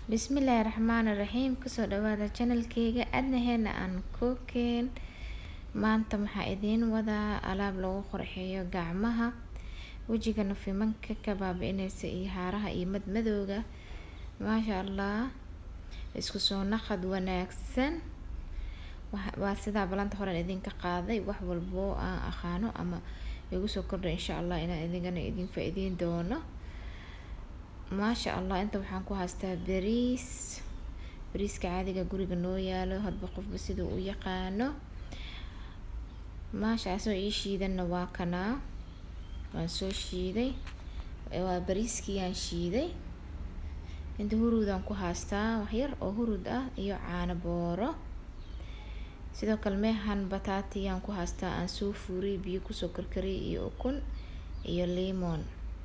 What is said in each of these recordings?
bismillaahi raxmaani raxiim kusoo dhawaada channelkeyga adnaheena aan kookeen maanta waxaa idiin wadaa alaab lagu qurxiyo gacmaha wejiga nafimanka ka baabi-ineysa iyo haaraha iyo madmadowga maasha allah isku soo naqad wanaagsan waa sidaa balanta horen idinka qaaday wax walbo aan aqaano ama igu soo kordha insha allah inaan idinkana idin faa-iideyn doono maasha allah inta waxaan ku haystaa bariis bariiska caadiga guriga noo yaalo hadba qofba siduu u yaqaano maasha asoo ii shiidanna waa kanaa waan soo shiiday waa bariiskiyaan shiiday inta huruudaan ku haystaa waxyar oo huruud ah iyo caano booro sidoo kale meehan bataatiyaan ku haystaa aan soo fuuriyay biyo kusoo karkariyay iyo ukun iyo limon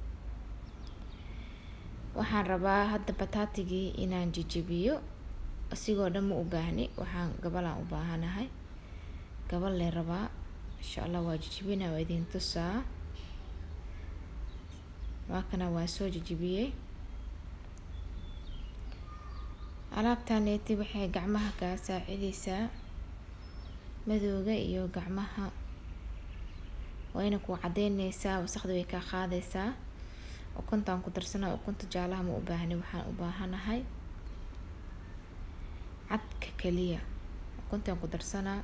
waxaan rabaa hadda bataatigii inaan jejebiyo asigoo dhan ma u baahni waxaan gabalaan u baahanahay gabal lee rabaa insha allah waa jejebina waa idin tusaa waa kana waa soo jejebiyey alaabtaneeti waxay gacmaha kaa saacideysaa madowga iyo gacmaha wayna ku cadeyneysaa wasaqda way kaa qaadeysaa ukuntaan ku darsanaa ukunta jaalaha ma u baahni waxaan u baahanahay cadka kaliya ukuntaan ku darsanaa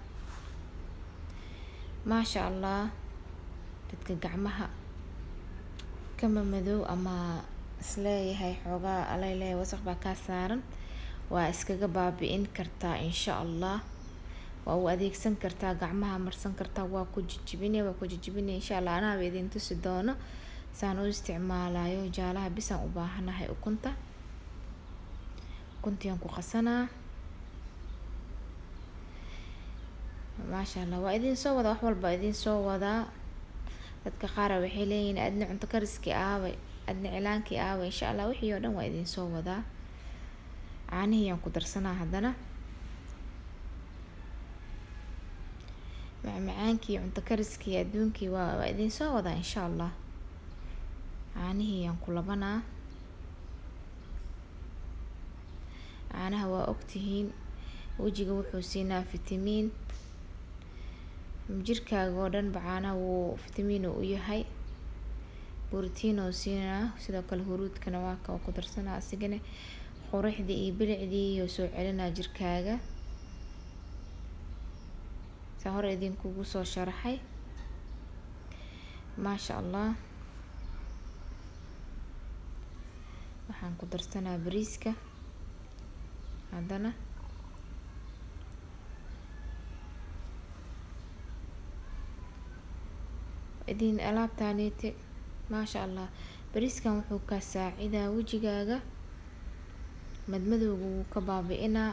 maasha allah dadka gacmaha kama madow ama isleeyahay xoogaa aleyleeya wasaq baa kaa saaran waa iskaga baabi-in kartaa insha allah waa u adeegsan kartaa gacmaha marsan kartaa waa ku jijibine waa ku jijibine insha allah anaaba idin tusi doono saan u isticmaalayo jaalaha bisaan u baahanahay ukunta ukuntiaan ku qasanaa maasha allah waa idin soo wadaa wax walba idin soo wadaa dadka qaara waxay leeyihiin adna cunto kariskii aaway adna cilaankii aaway insha allah wixii oo dhan waa idin soo wadaa caanihiyaan ku darsanaa haddana macmacaankii cunto kariskii adduunkii waa waa idin soo wadaa insha allah caanihiyaan ku labanaa caanaha waa ogtihiin wejiga wuxuu siinaa fitamiin jirkaaga oo dhanba caanaha wuu fitamiin u yahay borotiin oo siinaa sidoo kale huruudkana waa ka ku darsanaa asigana qurixdii iyo bilicdii iyo soo celinaa jirkaaga saa hore idinkugu soo sharaxay maasha allah waxaan ku darsanaa bariiska haddana idin alaabtaaniti maasha allah bariiskan wuxuu kaa saacidaa wejigaaga madmadowga wuu ka baabi-inaa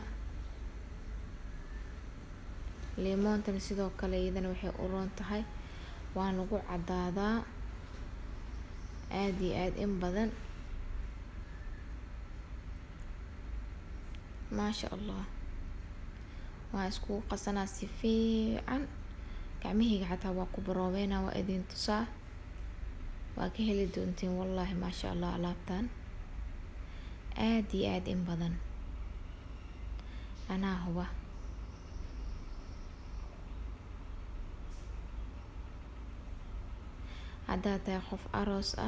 liimoontana sidoo kale iyadana waxay u roon tahay waa lagu cadaadaa aada iyo aada in badan maasha allah waa iskugu qasanaa si fiican gacmahayga xataa waa ku baroobeynaa waa idin tusaa waa ka heli doontiin wallaahi maasha allah alaabtan aada iyo aada in badan anaa huba haddaad tahay qof aroos ah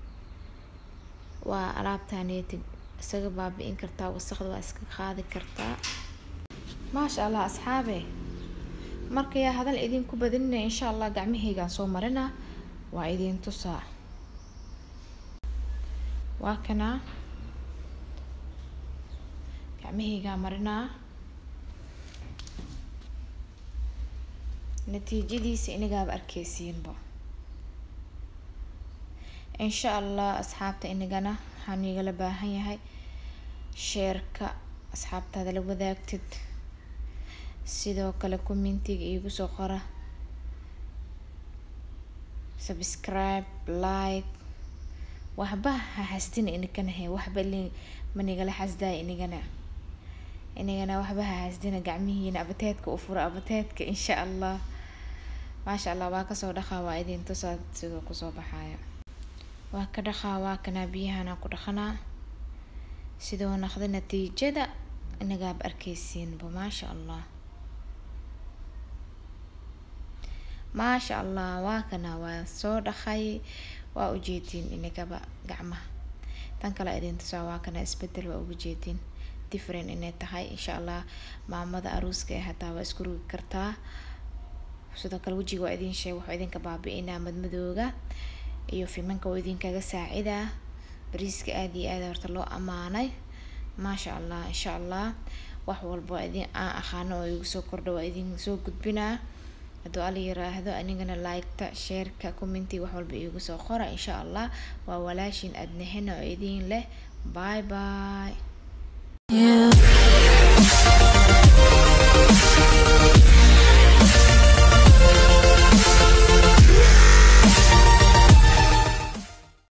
waa alaabtaneeti isaga baabi-in kartaa wasaqda waa iska qaadi kartaa maasha allah asxaabe marka yaa hadal idinku badinina insha allah gacmahaygaan soo marinaa waa idin tusaa waa kanaa gacmahaygaa marinaa natiijadiisa inagaaba arkeysiinba insha allah asxaabta inagana waxaan igala baahan yahay sheerka asxaabtaada la wadaagtid sidoo kale commentiga iigu soo qora subscribe like waxba ha hasdina inigana he waxba li manigala xasdaaya inigana inigana waxba ha hasdina gacmihiina abateedka u fura abateedka insha allah maasha allah waa kasoo dhaqaa waa idin tusaa siduu kusoo baxayo waa ka dhaqaa waa kanaa biyahanaa ku dhaqanaa sidoo naqda natiijada inagaab arkeysiinba maasha allah maasha allah waa kana waa soo dhaqay waa ujeediin inagaba gacmaha tan kale idin tusaa waa kana isbedel waa uga jeediin different inay tahay insha allah maamada aruuska ee hataa waa isku rugi kartaa sidoo kale wejiga waa idin sheeg waxaa idinka baabi-inaa madmadooga iyo fimanka waa idinkaga saacidaa bariiska aada iyo aada horta loo ammaanay maasha allah insha allah wax walba idin aan aqaano oo igu soo kordha waa idin soo gudbinaa hadduu ala yiraahdo anigana like-ta sheerka commenti wax walba iigu soo qora insha allah waa walaashin adnahena oo idin leh bye bye you